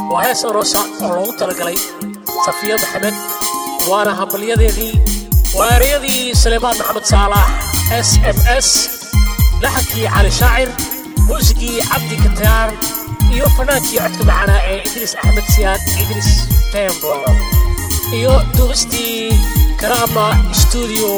waa hees aroosa oo loogu talagalay safiya maxamed waana hambalyadeedii waa ereyadii sulaymaan maxamed saalax s m s laxankii cali shaacir muusigii cabdi kataar iyo fanaankii codka macanaa ee idriis axmed siyaad idriis tembo iyo duubistii karaama stuudio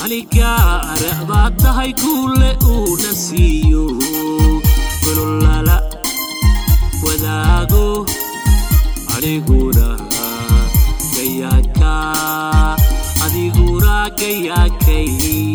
anigaara baad tahay kuule uuna siiyo gololala wadaago aniguna gayaanka adiguna gayaankay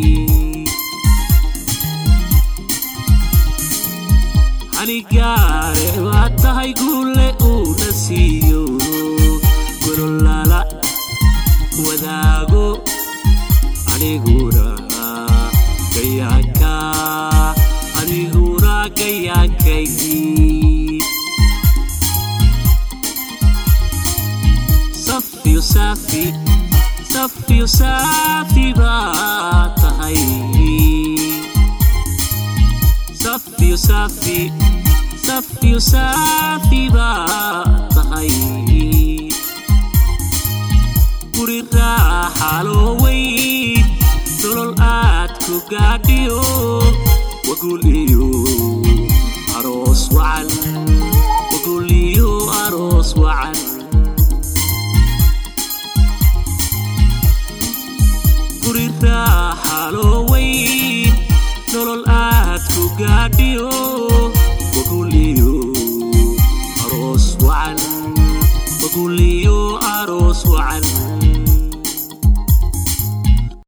anigaare baad tahay kuule uuna siiyo gololala wadaago aniguna gayaanka adiguna gayaankay safiyo saafi safiyo saafi baa tahay safiyo saafi safiyo saafi baa tahay guri raaxaloo weyn nolol aad ku gaadhiyo wagul iyo aroos wacan wagul iyo aroos wacan guri raaxaloo weyn nolol aad ku gaadhiyo